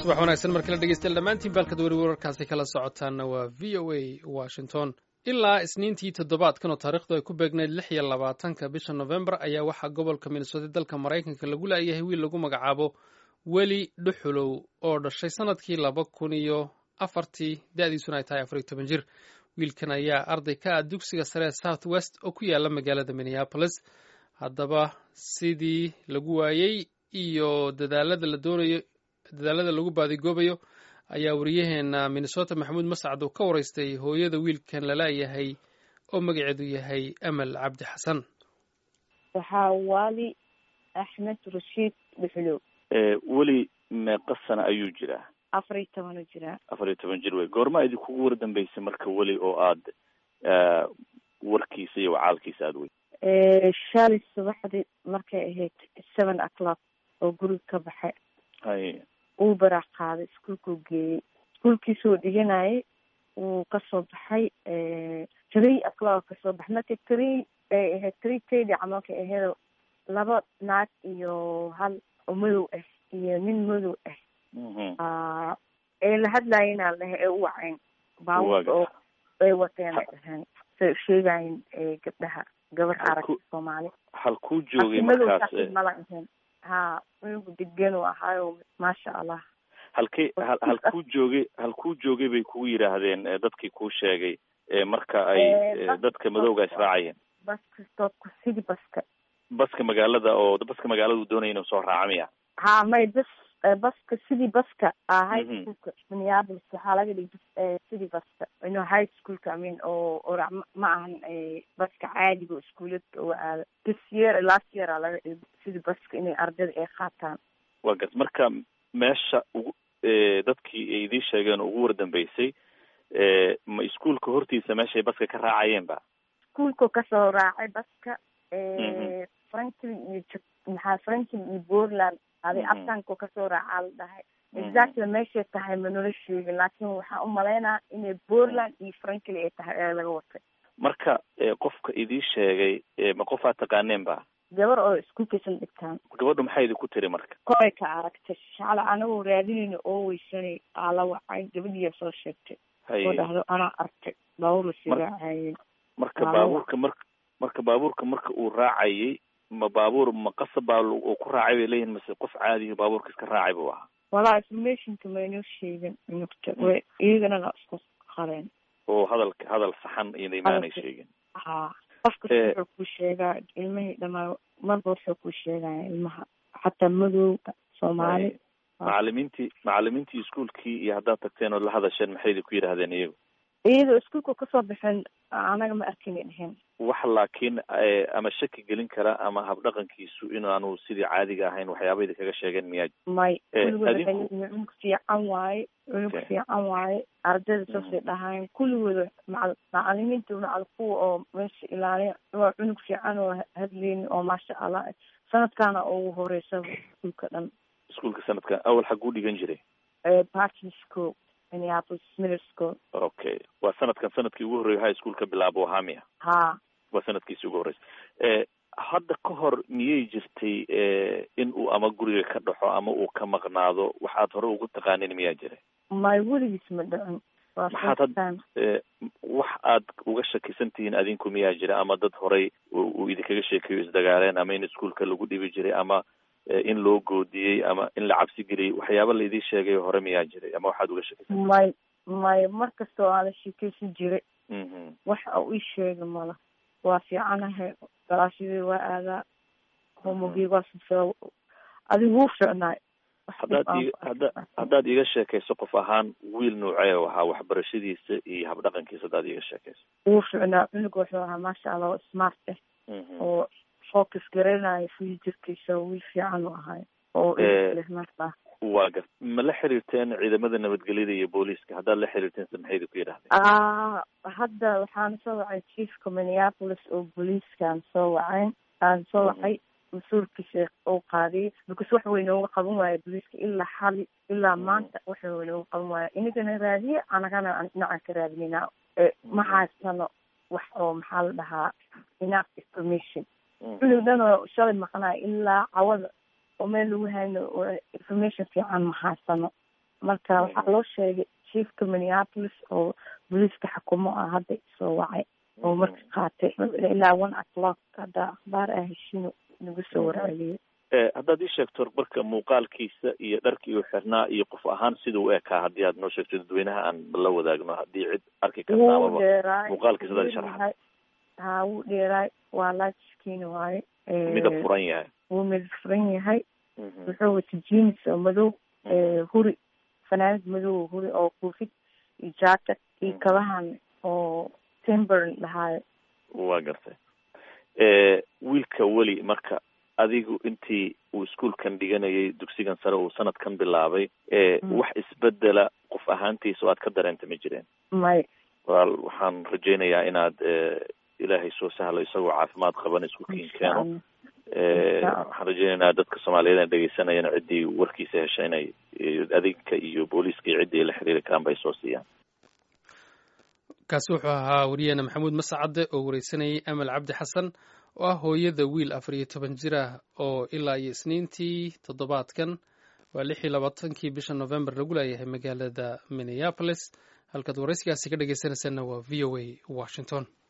subax wanaagsan mar kale dhegeystayaal dhammaantiin baalkad weri wararkaasi kala socotaana waa v o a washington ilaa isniintii toddobaadkan oo taariikhdu ay ku beegnayd lix iyo labaatanka bisha novembar ayaa waxaa gobolka minnesota dalka maraykanka lagu laayahay wiil lagu magacaabo weli dhuxulow oo dhashay sanadkii laba kun iyo afartii da-diisuna ay tahay afar iyo toban jir wiilkan ayaa arday ka ah dugsiga sare ee south west oo ku yaala magaalada minneapolis haddaba sidii lagu waayey iyo dadaalada la doonayo dadaalada lagu baadigoobayo ayaa wariyaheena minnesota maxamuud mascad uu ka waraystay hooyada wiilkan lalaayahay oo magaceedu yahay amal cabdi xasan waxaa waali axmed rashiid dhuxulow weli meeqa sana ayuu jiraa afar iyo toban u jiraa afar iyo toban jir wey goorma idinkugu war dambeysay marka weli oo aad warkiisa iyo wacaalkiisa aada wey shalay subaxdii markay ahayd seven o'clock oo guriga ka baxay hay uu baraac qaaday iskuolkuu geeyey iskuolkiisuu dhiganayay wuu kasoo baxay three o'clock kasoo baxay marka three ay ahayd three tady camalka ahayd laba naag iyo hal oo madow ah iyo nin madow ah ee la hadlaayena lehe ee u wacayn baawurka oo ay wateen ay dhaheen say usheegayin gabdhaha gabar aragta soomaali halkuu joogay madow markaas mala ahayn ha cunugu degan u ahaayo maasha allah halkee hal halkuu joogay halkuu joogay bay kugu yidhaahdeen dadkii kuu sheegay marka ay dadka madowga israacayeen baska stoodku sidii baska baska magaalada oo baska magaalada uu doonaya inuu soo raaca miya ha may bas baska sidii baska ah high Mhm. schoolka minneapolis waxaa laga dhigay sidii baska ino high schoolka i mean oo orac ma- ma ahan eh, baska caadiga oo iskuuladka oo aada this year last year aa laga dhigay sidii baska inay ardayda ay qaataan waa gas marka meesha ugu eh, dadkii ay idiin sheegeen oo ugu war dambeysay eh, ma iskuolka hortiisa meeshay baska ka raacayeen ba iskuulkuu kasoo raacay baska Mhm. franklin iyo Jap- maxaa franklin iyo portland adi Mhm. aftankuu kasoo raacaa la dhahay Mhm. exactly meeshay tahay ma nala sheegin laakiin waxaan u malaynaa inay portland iyo franklin ay tahay ee laga watay marka eh, qofka idii sheegay eh, ma qof aad taqaaneen ba gabar oo iskuulkaysan dhigtaan gabadhu maxay idinku tiri marka koray ka aragtay shacla anagoo raadinayna oo weysanay aa la wacay gabadhiyaa soo sheegtay oo haye dhahdo anaa arkay baawur la sigaacayay marka Waa baabuurka marka marka baabuurka marka uu raacayay ma baabuur ma qasab baa lu- uu ku raacay bay leeyihin mase qof caadiyo baabuurka iska raacay buu ahaa walaa informationka maynoo sheegin nugta way iyagana la isku qareen oo hadalka hadal saxan inay maanay Hadalka- sheegin ha qofka Eh. wuxuu kuu sheegaa ilmihii dhamaa marba wuxuu kuu sheegaya ilmaha xataa madowga soomaali Haye. macalimiintii macalimiintii iskuolkii iyo haddaad tagteen oo la hadasheen maxay idinku yidhaahdeen iyagu iyadoo iskuulka kasoo baxeen anaga ma arkina dhehen wax laakiin eh, ama shaki gelin kara ama habdhaqankiisu inaanu sidii caadiga ahayn waxyaaba idinkaga sheegeen miyaa may Eh, kuligooda adinku- waxay leeyihiin cunug fiican waaye cunug Okay. fiican waaye ardayda saasay dhahayn kuligooda macal macalimiinta macal kuwa oo meesha ilaaliya waa cunug fiican oo hadleyni oo maasha allah eh. sanadkaana ugu horeysaba iskuulka dhan iskuolka sanadkan awal xaguu dhigan jiray Eh, parking school minneapolis middle school okay waa sanadkan sanadkii ugu horreeyay high school ka bilaabo ahaa miya ha waa sanadkiisi ugu horreysay eh, hadda ka hor miyay jirtay eh, in uu ama guriga ka dhaxo ama uu ka maqnaado waxaad hore ugu taqaanin miyaa jira may weligiis ma dhicin waa Maxaad first had- time. Eh, wax aad uga shakisan tihiin adinku miyaa jira ama dad horay uu uu idinkaga sheekeeyo isdagaaleen ama in iskuolka lagu dhibi jiray ama eh, in loo goodiyey ama in la cabsi geliyey waxyaaba la idiin sheegay hore miyaa jiray ama waxaad uga shakisan may may mar kasta oo aan la sheekeysan jiray mhm waxa uu ii sheega mala waa fiicanahay galaashadii waa aadaa homogii waa sisoo adigu wuu fiicnaay Wax dhib haddaad aan iga ku hadda arkin. haddaad iga sheekayso qof ahaan wiil noocee u ahaa waxbarashadiisa iyo habdhaqankiisa haddaad iga sheekayso wuu fiicnaa cunug wuxuu ahaa maasha allah oo smart ah Mhm. oo focus garanayo futurkiisa wiil fiican u ahay oo Eh. leh maasha waa gar ma la xiriirteen ciidamada nabadgelyada iyo booliiska haddaad la xiriirteen se maxay idinku yidhahdeen ah hadda waxaan soo wacay chiefka minneapolis oo booliiskaan soo wacayn aan soo wacay mas-uulkiisa uu qaadiyay because wax way nooga qaban waaya booliiska ilaa xali ilaa maanta wax way nooga qaban waaya inagana raadiye anagana aan dhinacan ka raadinayna ma haysano wax oo maxaa la dhahaa enough information cunug dhan oo shalay maqnaa ilaa cawada oo meel lagu hayno oo information fiican ma haysano marka waxaa loo sheegay chiefka minneapolis oo booliiska xukumo ah hadda soo wacay oo marka qaatay ilaa one o'clock hadda akhbaar ah heshiino nagu soo warceliyay haddaad ii sheegto marka muuqaalkiisa iyo dharkii uu xirnaa iyo qof ahaan sida u ekaa haddii aad noo sheegto dadweynaha aan la wadaagno haddii cid arki karta wuu amaba dheeraay muuqaalkiisa hadaad sharaxad ha wuu dheeraay waa laajiskiina waaye midab furan yahay wuu midab furan yahay Mhm. wuxuu wata jeans oo madow huri fanaanad madow huri oo koofid iyo jacket iyo kabahan oo timber lahaayo waa gartay wiilka weli marka adigu intii uu iskuolkan dhiganayay dugsigan sare uu sanadkan bilaabay Mm. wax isbedela qof ahaantiisa oo aad ka dareenta ma jireen may wal waxaan rajaynayaa inaad eh, ilaahay soo sahlo isagoo caafimaad qaban iskuolkiin keeno insha Eh, Insha Allah. waxaan rajaynaynaa dadka soomaaliyeed ee dhegeysanayana ciddii warkiisa hesha inay eh, adinka iyo booliiska iyo ciddii ay la xiriiri karaan bay soo siiyaan kaasi wuxuu ahaa wariyeena maxamuud mascadde oo wareysanayay amal cabdi xasan oo ah hooyada wiil afar iyo toban jir ah oo ilaa iyo isniintii toddobaadkan waa lix iyo labaatankii bisha november lagu leeyahay magaalada minneapolis halkaad waraysigaasi ka dhegeysanaysaana waa v o a washington